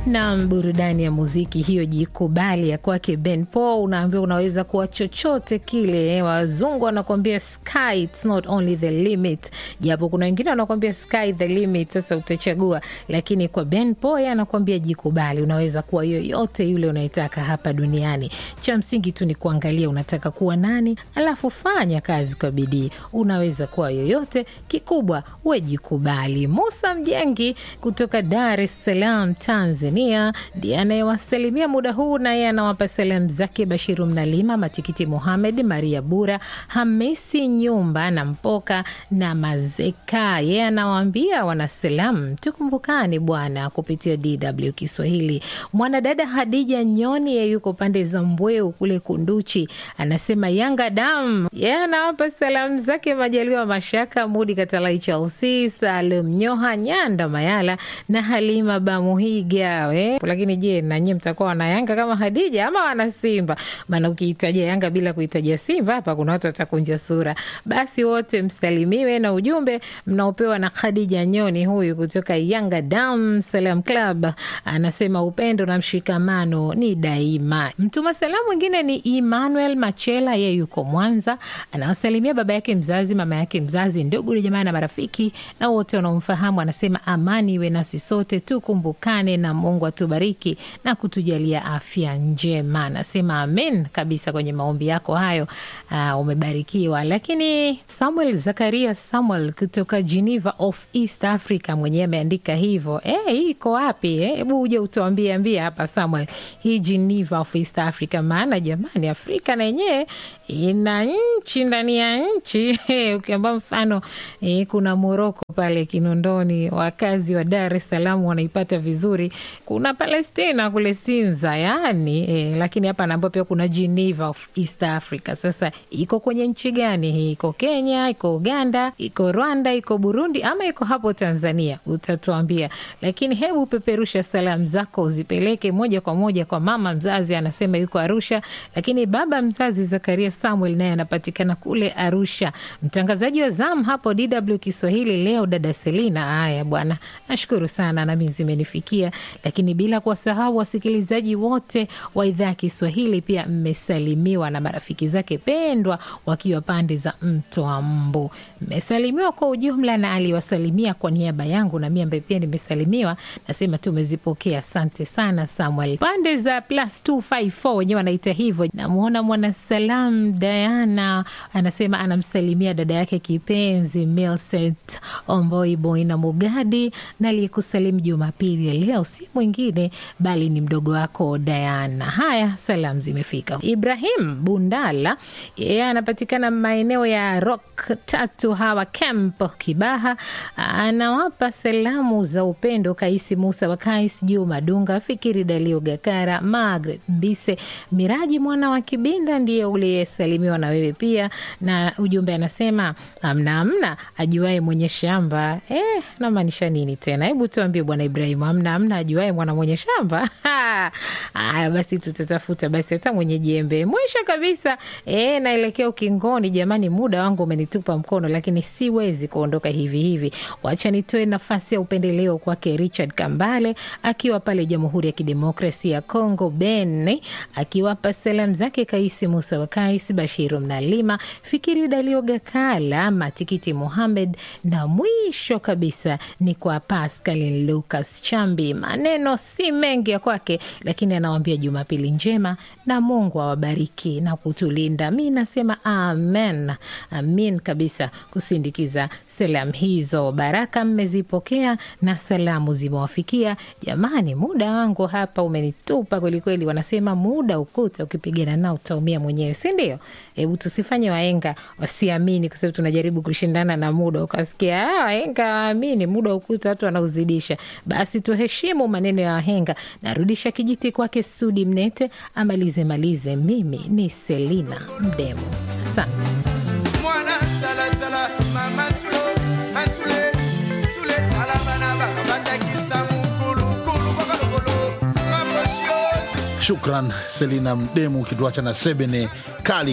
na burudani ya muziki hiyo, jikubali ya kwake Ben Paul. Unaambiwa unaweza kuwa chochote kile. Wazungu wanakuambia sky it's not only the limit, japo kuna wengine wanakuambia sky the limit. Sasa utachagua, lakini kwa Ben Paul yeye anakuambia jikubali, unaweza kuwa yoyote yule unayetaka hapa duniani. Cha msingi tu ni kuangalia unataka kuwa nani, alafu fanya kazi kwa bidii. Unaweza kuwa yoyote, kikubwa we jikubali. Musa Mjengi kutoka Dar es Salaam, Tanzania ndiye anayewasalimia muda huu, naye anawapa salamu zake Bashiru Mnalima, Matikiti Muhamed, Maria Bura, Hamisi Nyumba na Mpoka na Mazeka. Yeye anawaambia wanasalamu, tukumbukani bwana kupitia DW Kiswahili. Mwanadada Hadija Nyoni ye yuko pande za Mbweu kule Kunduchi, anasema Yanga dam. Yeye anawapa salamu zake Majaliwa Mashaka, Mudi Katalai, Chelsea, Salum Nyoha, Nyanda Mayala na Halima Bamuhiga we. Lakini je, nanyie mtakuwa wana Yanga kama Hadija ama wana Simba? Maana ukiitaja Yanga bila kuitaja Simba hapa kuna watu watakunja sura. Basi wote msalimiwe na ujumbe mnaopewa na Khadija Nyoni huyu kutoka Yanga Dam Salam Club, anasema upendo na mshikamano ni daima. Mtuma salamu mwingine ni Emmanuel Machela, yeye yuko Mwanza, anawasalimia baba yake mzazi, mama yake mzazi, ndugu jamaa na marafiki na wote wanaomfahamu. Anasema amani iwe nasi sote, tukumbukane na Mungu atubariki na kutujalia afya njema. Anasema amen kabisa kwenye maombi yako hayo. Uh, umebarikiwa. Lakini Samuel Zakaria Samuel kutoka Geneva of East Africa mwenyewe ameandika hivyo. Eh, hii iko wapi? Hebu eh, uje utuambie ambia hapa Samuel, hii Geneva of East Africa, maana jamani, Afrika na yenyewe ina nchi ndani ya nchi ukiamba mfano eh, kuna Moroko pale Kinondoni, wakazi wa Dar es Salaam wanaipata vizuri. Kuna Palestina kule Sinza, yani eh, lakini hapa naambiwa pia kuna Geneva of East Africa. Sasa iko kwenye nchi gani hii? Iko Kenya, iko Uganda, iko Rwanda, iko Burundi ama iko hapo Tanzania? Utatuambia, lakini hebu peperusha salamu zako uzipeleke moja kwa moja kwa mama mzazi, anasema yuko Arusha, lakini baba mzazi Zakaria Samuel naye anapatikana kule Arusha. Mtangazaji wa zamu hapo DW Kiswahili leo dada Selina. Haya bwana, nashukuru sana, nami zimenifikia, lakini bila kuwasahau wasikilizaji wote wa idhaa ya Kiswahili pia mmesalimiwa na marafiki zake pendwa wakiwa pande za mto wa Mbu. Mmesalimiwa kwa ujumla, na aliwasalimia kwa niaba yangu na mimi ambaye pia nimesalimiwa, nasema tumezipokea. Asante sana Samuel. Pande za plus 254 wenyewe wanaita hivyo. Namwona mwanasalam Diana anasema anamsalimia dada yake kipenzi Milset Omboi Boina Mugadi, na aliyekusalimu Jumapili ya leo si mwingine bali ni mdogo wako Diana. Haya, salamu zimefika. Ibrahim Bundala yeye anapatikana maeneo ya Rock tatu hawa camp Kibaha, anawapa salamu za upendo Kaisi Musa wa Kais, Juma Dunga, Fikiri Dalio Gakara, Margaret Mbise, Miraji mwana wa Kibinda ndiye uliyesalimiwa na wewe pia, na ujumbe anasema amna amna ajuae mwenye shamba. Eh, namaanisha nini tena? Hebu tuambie bwana Ibrahimu, amna amna ajuae mwana mwenye shamba. Aya, basi tutatafuta basi hata mwenye jembe. Mwisho kabisa, eh, naelekea ukingoni jamani, muda wangu umenitupa mkono, lakini siwezi kuondoka hivi hivi. Wacha nitoe nafasi ya upendeleo kwake Richard Kambale akiwa pale Jamhuri ya Kidemokrasia ya Kongo, Ben akiwapa salamu zake Kaisi Musa wa Kais, Bashiru Mnalima, Fikiri Dalio Gakala, Matikiti Muhamed, na mwisho kabisa ni kwa Pascal Lucas Chambi. Maneno si mengi ya kwake, lakini anawambia Jumapili njema na Mungu awabariki na kutulinda. Mi nasema amen, amin kabisa kusindikiza salamu hizo. Baraka mmezipokea na salamu zimewafikia. Jamani, muda wangu hapa umenitupa kwelikweli. Wanasema muda ukuta, ukipigana nao utaumia mwenyewe, si ndio? Hebu tusifanye waenga wasiamini, kwa sababu tunajaribu kushindana na muda. Ukasikia waenga waamini muda ukuta, watu wanauzidisha. Basi tuheshimu maneno ya wahenga. Narudisha kijiti kwake Sudi Mnete amalize malize. Mimi ni Selina Mdemo, asante. mwana salatala mama tulo antule tule tala bana bakabandakisa mukulukulu kwakalokolo mamoshiozi Shukran Selina Mdemu, ukituacha na sebene kali